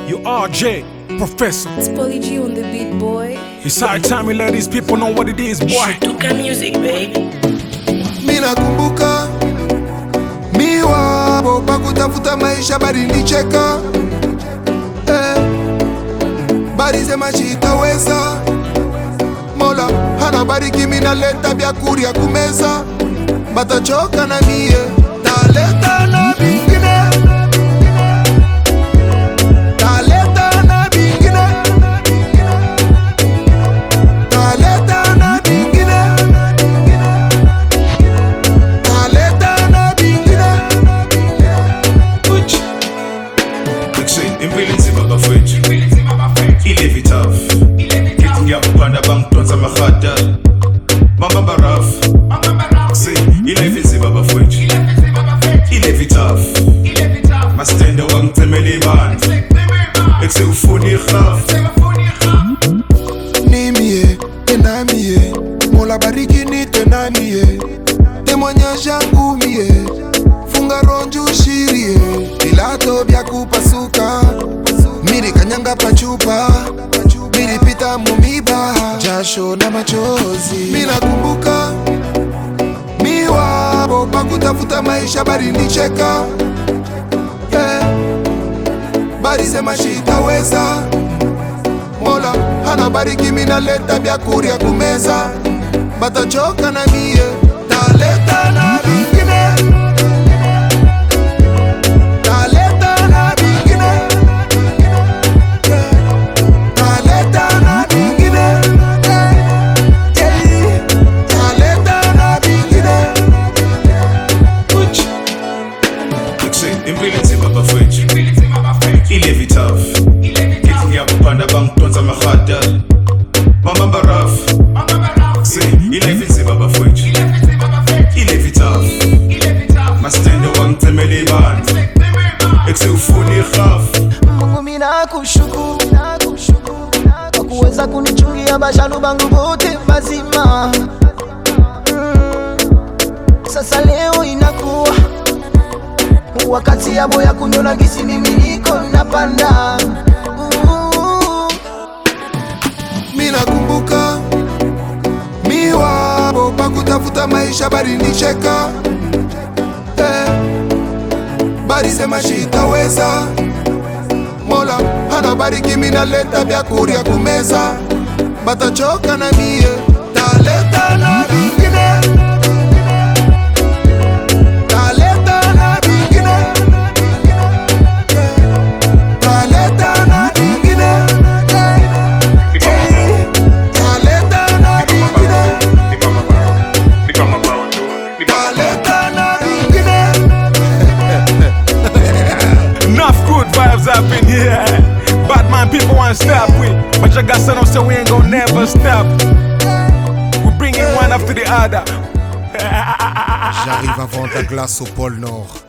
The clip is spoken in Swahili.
You RJ, Professor. It's Polly G on the beat, boy. It's high time we let these people know what it is, boy. Tuka music baby. minakumbuka miwabo pakutafuta maisha balinicheka eh, balisema chitaweza mola hana bariki minaleta vyakurya kumeza batachoka na mie taleta na vingine taleta na vingine taleta na vingine taleta na vingine Mixing impilisi babafethu ilevi tough kithi ngiyakupanda bangidonsa mahada mama baraf si ilevi nzima bafethu ilevi tough mastende wangicemela ibandla ekusewufuna irhaf nimie tenamie mola bariki ni tenamie témoignage yangu mie funga ronju shirie vilato vya kupasuka miri kanyanga pachupa milipita mumiba jasho na machozi minakumbuka miwabo pakutafuta maisha barinicheka yeah. barisema shitaweza mola hana bariki minaleta vyakurya kumeza batachoka na mie taleta na vingine taleta na vingine Yeah. taleta na vingine Yeah. taleta na vingine Mixing impilisi babafethu ilevi tough kithi ngiyakupanda bangidonsa mahada mama baraf si ilevi nzima bafethu ilevi tough mastende wangicemela ibandla ekusewufuna irhaf Mungu mina kushukuru kwa kuweza kunichungia bashanu bangu bote mazima. Mm. Sasa leo inakuwa wakati yabo ya kunyona gisi mimi niko napanda Mm. minakumbuka miwabo pakutafuta maisha barinicheka eh, barisema shitaweza mola hana bariki minaleta vyakurya kumeza batachoka na mie taleta na vingine taleta na vingine Yeah. taleta na vingine taleta na vingine taleta na vingine Enough good vibes up in here. Bad man, people want to stop we. But you got something so we ain't gonna never stop. We bring it one after the other. J'arrive avant ta glace au pôle Nord.